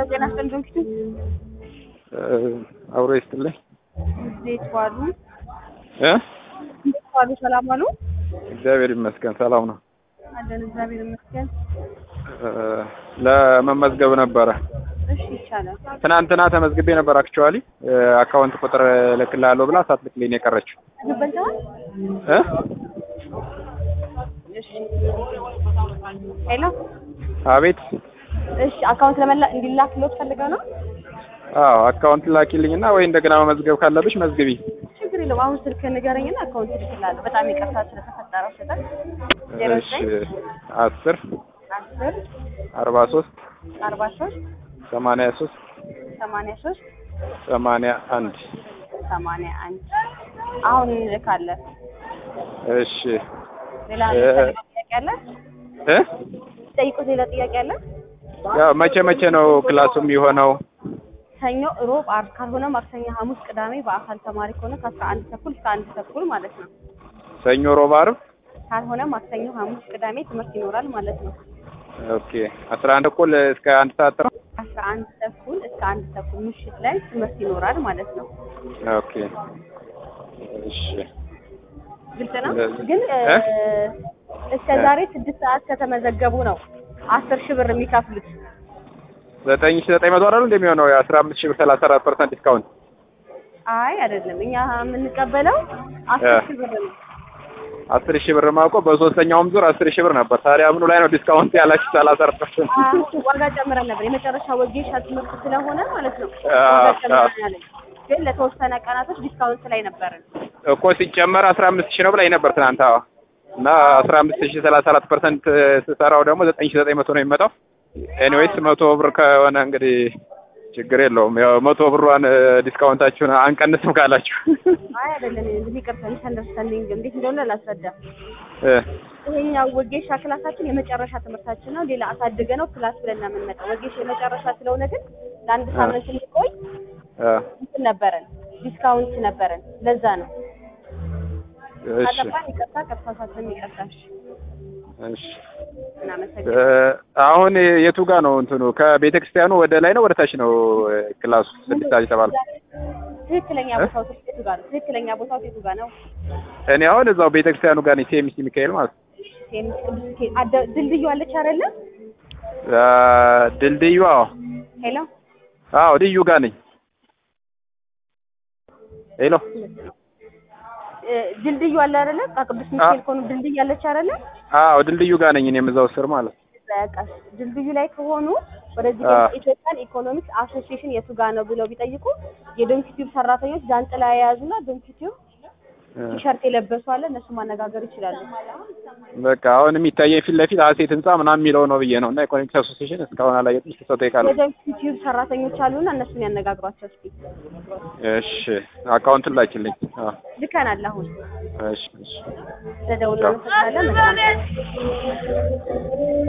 ጤና ይስጥልኝ ፊቱ አብሮ ይስጥልኝ እንዴት ዋሉ? እ እንዴት ዋሉ? ሰላም ዋሉ? እግዚአብሔር ይመስገን ሰላም ነው። አለን እግዚአብሔር ይመስገን። እ ለመመዝገብ ነበረ። እሺ ይቻላል። ትናንትና ተመዝግቤ ነበር። አክቹዋሊ አካውንት ቁጥር እልክልሃለሁ ብላ ሳትልክልኝ ነው የቀረችው። ምግብ በልተዋል? እ እሺ ሄሎ አቤት። እሺ አካውንት ለመላ እንዲላክልዎት ፈልገው ነው? አዎ አካውንት ላኪልኝና ወይ እንደገና መመዝገብ ካለብሽ መዝግቢ። ችግር የለውም። አሁን ስልክ ንገረኝና አካውንት እልክልሃለሁ። በጣም ይቅርታ ስለተፈጠረው ስህተት። ዜሮ እሺ ዘጠኝ አስር አስር አርባ ሶስት አርባ ሶስት ሰማንያ ሶስት ሰማንያ ሶስት ሰማንያ አንድ ሰማንያ አንድ አሁን እንልካለን። እሺ ሌላ እ የምትፈልገው ጥያቄ አለ? እ ጠይቁት። ሌላ ጥያቄ አለ? ያው መቼ መቼ ነው ክላሱ የሚሆነው? ሰኞ፣ ሮብ፣ ዓርብ ካልሆነ ማክሰኞ፣ ሐሙስ፣ ቅዳሜ በአካል ተማሪ ከሆነ ከአስራ አንድ ተኩል እስከ አንድ ተኩል ማለት ነው። ሰኞ፣ ሮብ፣ ዓርብ ካልሆነ ማክሰኞ፣ ሐሙስ፣ ቅዳሜ ትምህርት ይኖራል ማለት ነው። ኦኬ አስራ አንድ እኩል እስከ አንድ ሰዓት ነው። አስራ አንድ ተኩል እስከ አንድ ተኩል ምሽት ላይ ትምህርት ይኖራል ማለት ነው። ኦኬ እሺ ግልጽ ነው። ስለዚህ- ግን እ እ? እስከ ዛሬ ስድስት ሰዓት ከተመዘገቡ ነው አስር ሺህ ብር የሚከፍሉት። ዘጠኝ ሺህ ዘጠኝ መቶ አይደል እንደሚሆነው የአስራ አምስት ሺህ ብር ሰላሳ አራት ፐርሰንት ዲስካውንት አይ አይደለም፣ እኛ የምንቀበለው አስር እ። ሺህ ብር ነው። አስር ሺህ ብር ማውቀው በሶስተኛውም ዙር አስር ሺህ ብር ነበር። ታዲያ ምኑ ላይ ነው ዲስካውንት ያላችሁ ሰላሳ አራት ፐርሰንት? አሁን ዋጋ ጨምረን ነበር። የመጨረሻ ወጌሻ ትምህርት ስለሆነ ማለት ነው አ- ዋጋ አ- ጨምረን ያለን፣ ግን ለተወሰነ ቀናቶች ዲስካውንት ላይ ነበርን። እኮ ሲጨመር አስራ አምስት ሺህ ነው ብላኝ ነበር ትናንት። አዎ እና አስራ አምስት ሺህ ሰላሳ አራት ፐርሰንት ስሰራው ደግሞ ዘጠኝ ሺህ ዘጠኝ መቶ ነው የሚመጣው። ኤኒዌይስ መቶ ብር ከሆነ እንግዲህ ችግር የለውም። ያው መቶ ብሯን እ፣ ዲስካውንታችሁን አንቀንስም ካላችሁ አይ አይደለም፣ እንግዲህ ይቅርታ፣ ሚስ አንደርስታንዲንግ እንዴት እንደሆነ ላስረዳ። እ፣ ይሄኛው ወጌሻ ክላሳችን የመጨረሻ ትምህርታችን ነው። ሌላ አሳድገ ነው ክላስ ብለን ነው የምንመጣው። ወጌሻ የመጨረሻ ስለሆነ ግን ለአንድ ሳምንት የሚቆይ እ፣ እንትን ነበረን፣ ዲስካውንት ነበረን። ለዛ ነው እሺ ካለባን ይቅርታ፣ ከተሳሳትን ይቅርታ። እሺ፣ እሺ እናመሰግናለን። እ፣ አሁን የቱ ጋር ነው እንትኑ ከቤተ ክርስቲያኑ ወደ ላይ ነው ወደ ታች ነው እ፣ ክላሱ ስድስት ሰዓት የተባለው? ትክክለኛ እ? ቦታው የቱ ጋር ነው? ትክክለኛ ቦታው የቱ ጋር ነው? እኔ አሁን እዛው ቤተ ክርስቲያኑ ጋር ነኝ። ሴሚሲ ሚካኤል ማለት ነው። ሴሚስ ቅዱስ ሚካኤል አደ- ድልድዩ አለች አይደለ? እ፣ ድልድዩ አዎ ሄሎ አዎ ድዩ ጋር ነኝ። ሄሎ እ፣ ድልድዩ አለ አይደለ? ከቅዱስ ሚካኤል ከሆኑ ድልድይ አለች አይደለ? አዎ ድልድዩ ጋር ነኝ እኔም እዛው ስር ማለት ነው። በቃ ድልድዩ ላይ ከሆኑ ወደዚህ አ። ኢትዮጵያን ኢኮኖሚክስ አሶሲዬሽን የቱ ጋር ነው ብለው ቢጠይቁ የዶንኪቲዩብ ሰራተኞች ጃንጥላ የያዙና ዶንኪቲዩብ እ፣ ቲሸርት የለበሱ አለ እነሱ ማነጋገር ይችላሉ። በቃ አሁን የሚታየኝ ፊት ለፊት ሀሴት ህንጻ ምናምን የሚለው ነው ብዬ ነው እና ኢኮኖሚክስ አሶሲዬሽን እስካሁን አላየሁትም። እስኪ ሰው እጠይቃለሁ። የዶንኪቲዩብ ሰራተኞች አሉና እነሱን ያነጋግሯቸው እስኪ። እሺ አካውንቱን ላኪልኝ። አዎ ልከናል አሁን እሺ እሺ ለደውል ነው